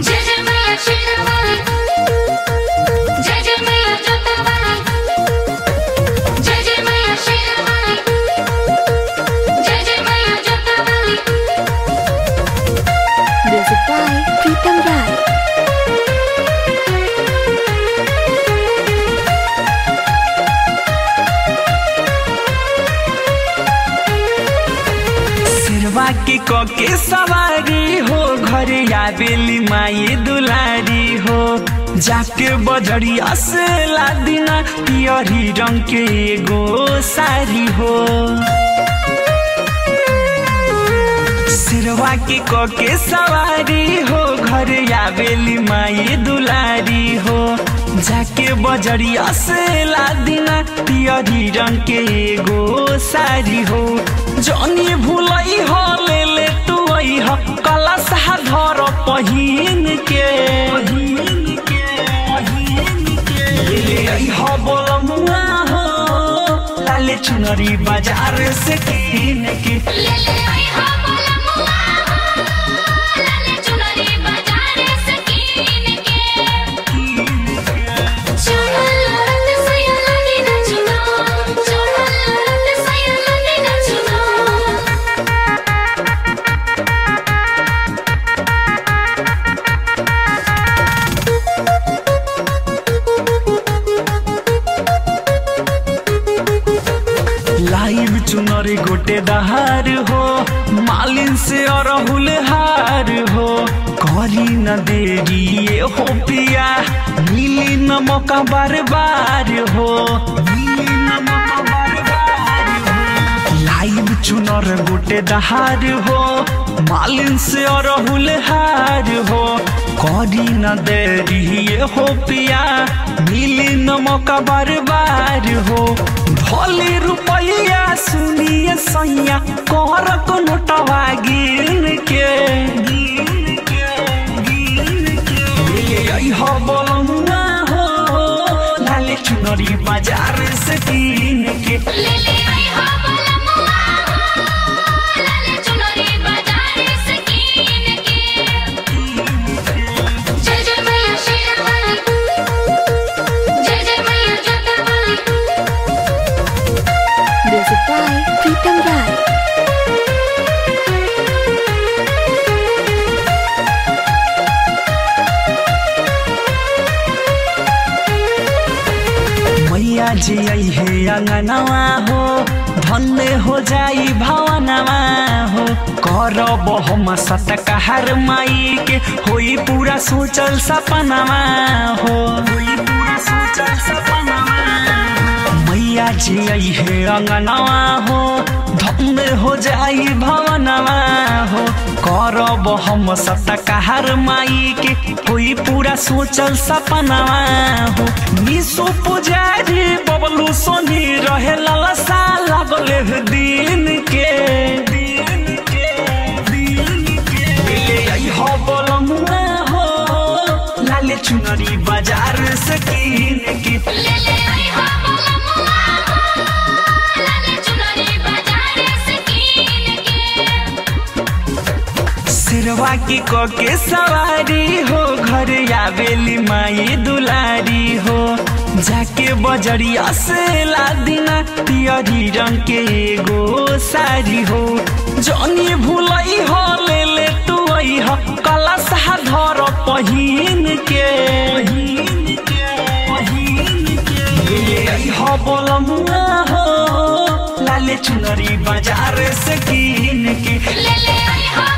जय जय मैया शेरावाली जय जय मैया जोतावाली जय जय मैया शेरावाली जय जय मैया जोतावाली Music by Pritam Rai. सिरवा के कके सवारी हो घरे आवेली माई दुलारी हो जाके बजरिया से लादिना पियरी रंग के एगो सारी हो सिरवा के कके सवारी हो घरे आवेली माई दुलारी हो जाके बजरिया से लादिना पियरी रंग के एगो सारी हो जनी भूलई हो ले ले तू आई हो कला सहा धर पहिन के पहिन के पहिन के ले ले आई हो बोलमुआ हो लाले चुनरी बाजार से कीन के ले ले आई हा बोला मुआ लाले चुनरी बाजार से कीन के चुनल रत सया लगी न चुना चुनल रत सया लगी न चुना लाइव चुनरी गोटे दहार हो मालिन से अरहुल हार हो करी न देरी ये हो पिया मिली न मौका बार बार हो मिली न मौका बार बार हो लाइव चुनर गोटे दहार हो मालिन से अरहुल हार हो करी न देरी ये हो पिया मिली न मौका बार बार हो भोली रुपैया सुनिए सैया कर को नोटवा गिन के गिन के गिन के ले आई हो बोलमुआ हो लाले चुनरी बाजार से कीन के ले ले आई हा बोला मुआ लाले चुनरी बाजार से कीन के जय जय मैया शेरावाली जय जय मैया जोतावाली Music by Pritam Rai. मैया जी आई है अंगनवा हो धन्य हो जाई भवनवा हो करब हम सतकहर माई के होई पूरा सोचल सपनवा हो होई पूरा सोचल सपनवा मैया जी आई है अंगनवा हो धन्य हो जाई भवनवा हो करब हम सतकहर माई के होई पूरा सोचल सपनवा हो निशो पुजारी बबलू सोनी रहे ललसा लगले ह दिन के दिन के दिन के ले आई हो बोलमुआ हो लाले चुनरी बाजार से कीन के ले ले आई हा बोला मुआ लाले चुनरी बाजार से कीन के सिरवा की कोके सवारी हो घर आवेली माई दुलारी हो जाके बजरिया से लादिना पियरी रंग के एगो सारी हो जनी भूलई हो ले ले तू आई हो कला सहा धर पहिन के पहिन के पहिन के ले आई हो बोलमुआ हो लाले चुनरी बाजार से कीन के ले ले आई हा